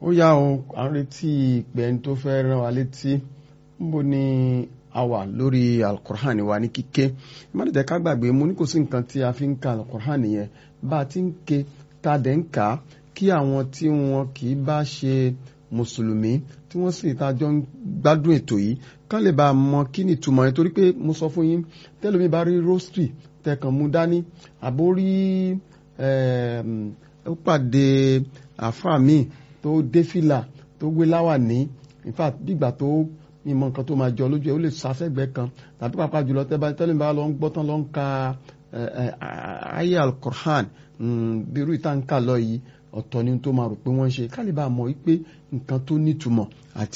ó yá o à ń retí ìpè ẹni tó fẹ́ rán wa létí níbo ni a wà lórí alukur'an wa ní kíké ìmọ̀lẹ́dẹ̀ ká gbàgbé mo ní kò sí nǹkan tí a fi ń ka alukur'an yẹn bá a ti ń ké ta dẹ̀ ń kà á kí àwọn tí wọn kì í bá ṣe mùsùlùmí tí wọ́n sì tajọ́ ń gbádùn ètò yìí kán lè bá a mọ kí ni ìtumọ̀ yẹn torí pé mo sọ fún yín tẹ́lómi bá rí rosary tẹkàn mú dání àbó rí ó pàdé àfáà míì tó dé fìlà tó gbé láwà ní in fact bígbà tó mímọ nǹkan tó máa jọ lójú ẹ ó lè sàfẹ́gbẹ́ kan tàbí pàápàá jùlọ tẹ́lómi bá lọ ń gbọ́ tán lọ ń ka ayé al-Qur'an bí irú ìtànkà lọ yìí ọ̀tọ̀ ni tó máa rò pé wọ́n ń ṣe kálíbà mọ̀ wípé nǹkan tó nítumọ̀ àti